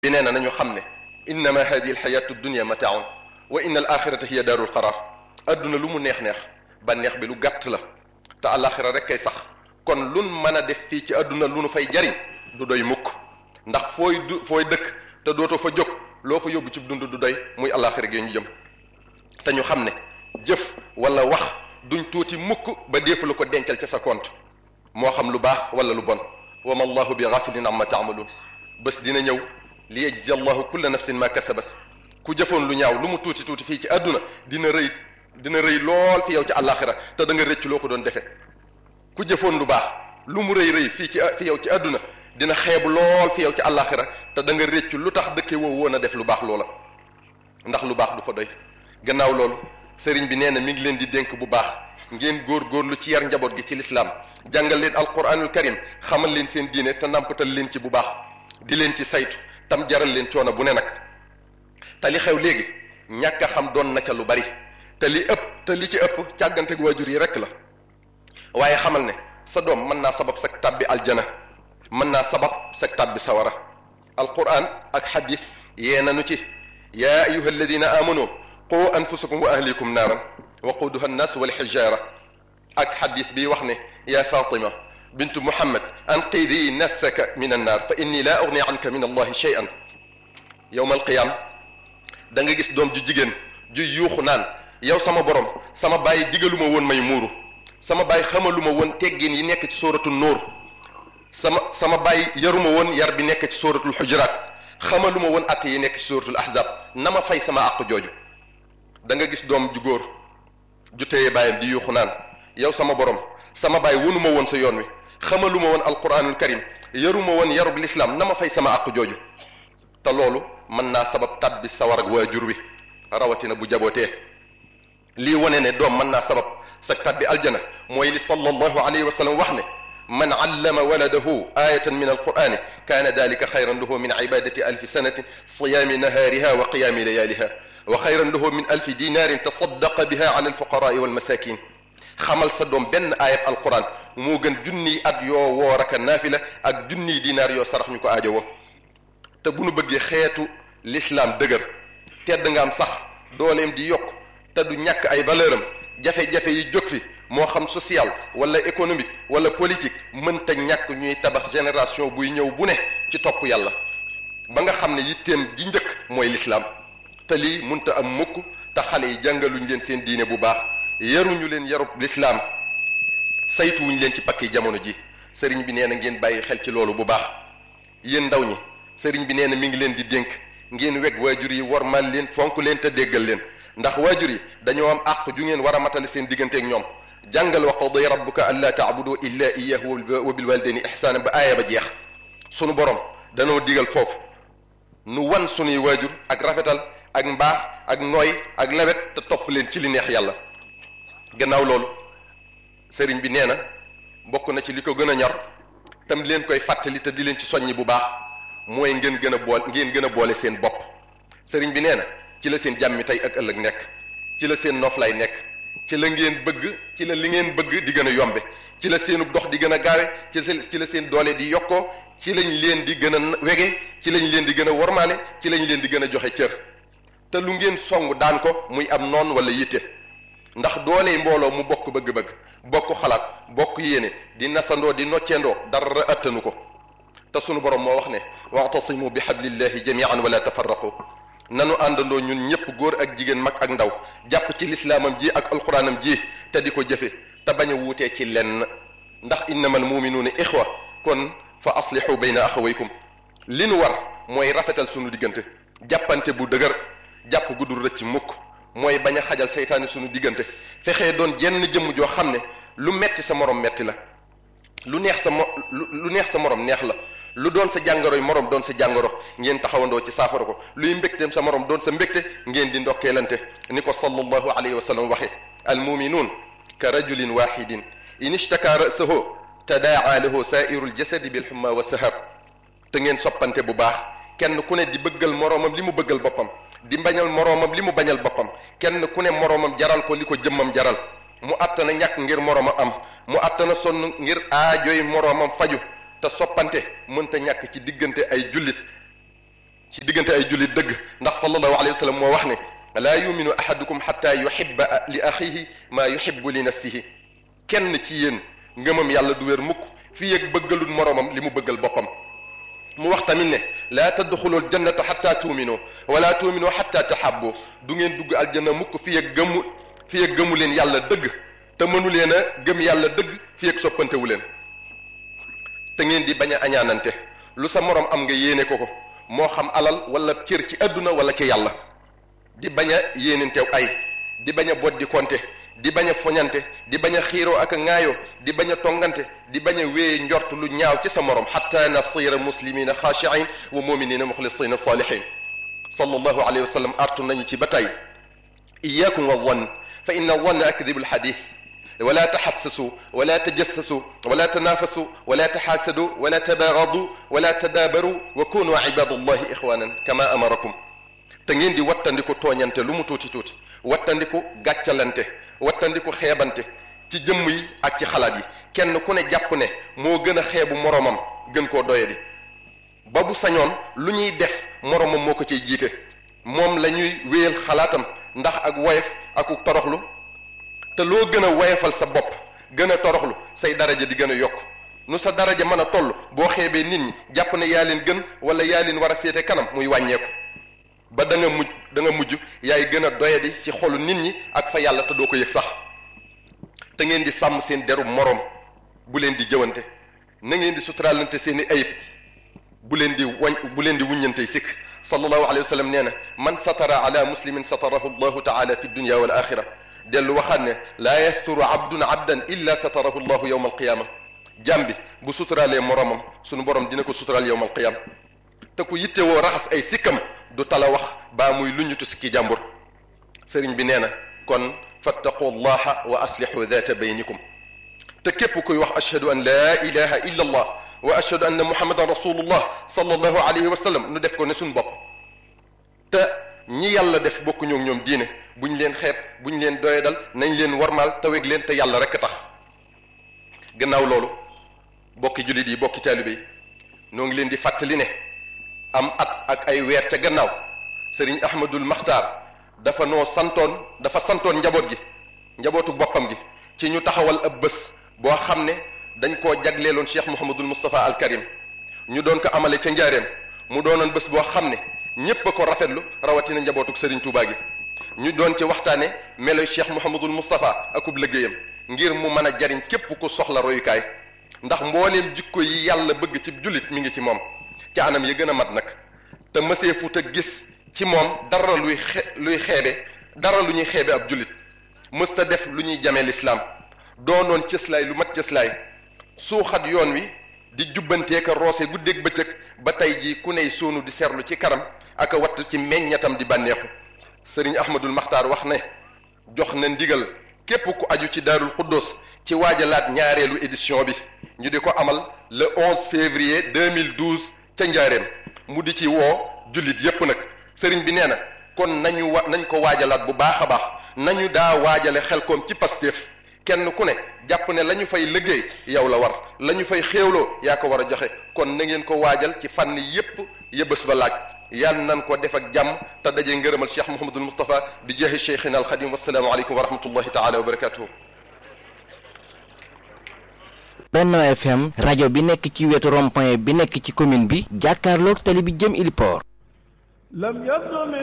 bi nee na nañu xam ne innama hadihi alxayatu dunia mataaun wa inna al axirata hiya daarul qaraar adduna lu mu neex-neex ba neex bi lu gàtt la te alaxira rek kay sax kon lun mën a def fii ci adduna lu nu fay jariñ du doy mukk ndax fooy du fooy dëkk te dootoo fa jóg loo fa yóbbu ci dund du doy muy alaxira gi ñu jëm te ñu xam ne jëf wala wax duñ tuuti mukk ba deefu la ko dencal ca sa compte moo xam lu baax wala lu bon wa ma allahu bi gafilin amma taamaluun bés dina ñëw li yajzi allahu kulla nafsin ma kasabat ku jëfoon lu ñaaw lu mu tuuti tuuti fii ci àdduna dina rëy dina rëy lool fi yow ci àllaaxira te da nga rëcc loo ko doon defee ku jëfoon lu baax lu mu rëy rëy fii ci fi yow ci àdduna dina xeebu lool fi yow ci àllaaxira te da nga rëcc lu tax dëkke woo woon a def lu baax loola ndax lu baax du fa doy gannaaw loolu sëriñ bi nee na mi ngi leen di dénk bu baax ngeen góor-góorlu ci yar njaboot gi ci lislaam jàngal leen alquranul karim xamal leen seen diine te nàmpatal leen ci bu baax di leen ci saytu tam jaral leen coono bu ne nag te li xew léegi ñàkk a xam doon na ca lu bari te li ëpp te li ci ëpp càggante waajur yi rek la waaye xamal ne sa doom mën naa sabab sak tàbbi aljana mën naa sabab sak tàbbi sawara alquran ak xadis yee nanu ci yaa ayuha alladina amanu qu anfusakum wa ahlikum naaran waquduha annas walxijaara ak xadis bi wax ne yaa fatima bintu muhammad anqidi nafsaka min annaar fa inni laa ugni anka min allahi shay'an yowma alqiyaam da nga gis doom ju jigéen ju yuuxu naan yow sama borom sama bàyyi digaluma woon may muuru sama bàyyi xamaluma woon teggin yi nekk ci sóoratu nóor sama sama bàyyi yaruma woon yar bi nekk ci sóoratul xujuraat xamaluma woon atte yi nekk ci sóoratul ahzab na ma fay sama àq jooju da nga gis doom ju góor ju téye bàyyam di yuuxu naan yow sama borom sama bàyyi wonuma woon sa yoon wi xamaluma woon alquranul karim yaruma woon yarub lislaam na ma fay sama àq jooju te loolu mën naa sabab tabbi sawar ak waajur wi rawatina bu jabootee lii wane ne doom mën naa sabab sa tabbi aljana mooy li sallallahu alayhi wa sallam wax ne man allama waladahu ayatan min alqurani kaana dalika xayran lahu min ibadati alfi sanatin siyaami nahaariha wa qiyaami layaaliha wa xayran lahu min alfi dinaarin tasaddaqa biha ala alfuqaraai walmasakin xamal sa doom benn ayat alquran moo gën junniy at yoo woor ak naafila ak junniy dinaar yoo sarax ñu ko aajo woo te bu nu bëggee xeetu l'islam dëgër tedd nga am sax dooleem di yokk te du ñàkk ay valeur am jafe-jafe yi jóg fi moo xam social wala économique wala politique mënta ñàkk ñuy tabax génération buy ñëw bu ne ci topp yàlla ba nga xam ne yitteem ji njëkk mooy l'islam te lii munta am mukk te xale yi jàngaluñ leen seen diine bu baax yaruñu leen yarub l'islam saytuwuñ leen ci pakki jamono ji sëriñ bi nee na ngeen bàyyi xel ci loolu bu baax yéen ndaw ñi sëriñ bi nee na mi ngi leen di dénk ngeen weg waajur yi wormal leen fonk leen te déggal leen ndax waajur yi dañoo am àq ju ngeen war a matale seen digganteeg ñoom jàngal wa qada rabbuka an laa taabudu illa iyahu wa bil walidayni ihsaana ba aaya ba jeex sunu borom danoo digal foofu nu wan sunuy waajur ak rafetal ak mbaax ak nooy ak lawet te topp leen ci li neex yàlla gannaaw loolu sëriñ bi nee na bokk na ci li ko gën a ñor tam leen koy fàttali te di leen ci soññi bu baax mooy ngeen gën a boole ngeen gën a boole seen bopp sëriñ bi nee na ci la seen jàmmi tey ak ëllëg nekk ci la seen noflaay nekk ci la ngeen bëgg ci la li ngeen bëgg di gën a yombe ci la seenu dox di gën a gaawe ci ci la seen doole di yokkoo ci lañ leen di gën a wege ci lañ leen di gën a wormaale ci lañ leen di gën a joxe cër te lu ngeen song daan ko muy am noon wala yitte ndax doole mbooloo mu bokk bëgg-bëgg bokk xalaat bokk yéene di nasandoo di nocceendoo dara attanu ko te sunu borom moo wax ne wa'tasimu bi hablillahi jami'an wala tafarraqu nanu àndandoo ñun ñëpp góor ak jigéen mag ak ndaw jàpp ci lislaamam ji ak alquranam ji te di ko jëfe te bañ a wuutee ci lenn ndax innamal muminuuna ixwa kon fa aslihu bayna axawaykum li nu war mooy rafetal sunu diggante jàppante bu dëgër jàpp guddul rëcc mukk mooy bañ a xajal seytaane sunu diggante fexee doon jenn jëmm joo xam ne lu metti sa morom metti la lu neex sa mo lu neex sa morom neex la lu doon sa jàngoroy morom doon sa jàngoro ngeen taxawandoo ci saafara ko luy mbégteem sa morom doon sa mbégte ngeen di ndokkeelante ni ko sallallahu alayhi wa sallam waxe almuminuun ka rajulin waxidin in ishtaka ra'sahu tadaa lahu sairu ljasadi bilxumma wa sahab te ngeen soppante bu baax kenn ku ne di bëggal moroomam li mu bëggal boppam di bañal moroomam li mu bañal boppam kenn ku ne moroomam jaral ko li ko jëmmam jaral mu attana ñàkk ngir moroomam am mu attana sonn ngir aajoy moroomam faju te soppante mënta ñàkk ci diggante ay jullit ci diggante ay jullit dëgg ndax sallallahu alayhi wa sallam moo wax ne laa yuminu ahadukum xatta yuhibba li axihi maa yuhibbu li nafsihi kenn ci yéen ngëmam yàlla du wér mukk fii ak bëggalul moroomam li mu bëggal boppam mu wax tamit ne laa tadxulul jannata xatta tuuminu wala tuuminu xatta tahabbu du ngeen dugg aljanna mukk fii ak gëmu fii ak gëmu leen yàlla dëgg te mënu leen a gëm yàlla dëgg fii ak soppantewu leen te ngeen di bañ a añaanante lu sa moroom am nga yéene ko ko moo xam alal wala cër ci àdduna wala ci yàlla di bañ a yéenentew ay di bañ a boddi konte di bañ a foñante di bañ a xiiroo ak a ŋaayoo di bañ a tongante di bañ a wéye njort lu ñaaw ci sa morom xatta nasira muslimina xaashiin wa muminina muxlisina salihin sallallahu alayhi wa sallam artu nañu ci ba tey iyakum wa zann fa inna zanna akdibu alxadith wala taxassasu wala tajassasu wala tanafasu wala taxaasadu wala tabaagadu wala tadaabaru wa kunu ibadallahi ixwanan kama amarakum te ngeen di wattandiku tooñante lu mu tuuti tuuti wattandiku gàccalante wattandiku xeebante ci jëmm yi ak ci xalaat yi kenn ku ne jàpp ne moo gën a xeebu moroomam gën koo doyadi ba bu sañoon lu ñuy def moroomam moo ko ciy jiite moom la ñuy wéyal xalaatam ndax ak woyof ak toroxlu te loo gën a woyofal sa bopp gën a toroxlu say daraja di gën a yokk nu sa daraja mën a toll boo xeebee nit ñi jàpp ne yaa leen gën wala yaa leen war a féete kanam muy wàññeeku ba da nga mujj da nga mujj yaay gën a doyadi ci xolu nit ñi ak fa yàlla te doo ko yëg sax te ngeen di sàmm seen deru moroom bu leen di jëwante na ngeen di suturaalante seen i ayib bu leen di wañ bu leen di wuññante sikk sallallahu alayhi wa sallam nee na man satara ala muslimin satarahu allahu taala fi dunya wal axira dellu waxaat ne laa yasturu abdun abdan illa satarahu allahu yawma alqiyama jàm bi bu suturaalee moroomam sunu borom dina ko suturaal yawma alqiyama te ku yittewoo raxas ay sikkam du tala wax baa muy luñutu sikki jàmbur sëriñ bi nee na kon fattaqu llaha wa aslihu data baynikum te képp kuy wax ashhadu an laa ilaha illa allah wa ashhadu anna muhammadan rasulullah sallallahu alayhi wa sallam nu def ko ne suñ bopp te ñi yàlla def bokku ñoom ñoom diine buñ leen xeeb buñ leen doyadal nañ leen warmaal te weg leen te yàlla rek tax gannaaw loolu bokki jullit yi bokki taalibe yi noo ngi leen di fàttali ne am at ak ay weer ca gannaaw sëriñ ahmadul maxtaar dafa noo santoon dafa santoon njaboot gi njabootu boppam gi ci ñu taxawal ab bés boo xam ne dañ koo jagleeloon cheikh mouhamadul moustapha al karim ñu doon ko amale ca njaareem mu doonoon bés boo xam ne ñépp a ko rafetlu rawatina njabootuk sëriñ Touba gi ñu doon ci waxtaane meloy cheikh mouhamadul moustapha akub liggéeyam ngir mu mën a jariñ képp ku soxla royukaay ndax mbooleem jikko yi yàlla bëgg ci jullit mi ngi ci moom ci anam yi gën a mat nag te mësee fu te gis ci moom dara luy xe luy xeebe dara lu ñuy xeebe ab jullit mësta def lu ñuy jamee lislaam doonoon cëslaay lu mat cëslaay suuxat yoon wi di jubbantee ka roose guddeeg bëccëg ba tey jii ku ney soonu di seerlu ci kanam ak a watt ci meññatam di bànneexu sëriñ ahmadul maxtaar wax ne jox na ndigal képp ku aju ci daarul xuddoos ci waajalaat ñaareelu édition bi ñu di ko amal le 11 février 2012 ca njaareem mu di ci woo jullit yépp nag sëriñ bi nee na kon nañu wa nañ ko waajalaat bu baax a baax nañu daa waajale xel koom ci Pastef kenn ku ne jàpp ne la ñu fay liggéey yow la war la ñu fay xéewloo yaa ko war a joxe kon na ngeen ko waajal ci fànn yépp yëbës ba laaj yàlla nan ko def ak jàmm te dajee ngërëmal Cheikh Mouhamadul Moustapha bi jeexi cheikhina al Xadim wasalaamu aleykum wa rahmatullahi taala wa barakatuhu Benno FM rajo bi nekk ci wetu rond-point bi nekk ci commune bi jàkkaarloog tali bi jëm Iliport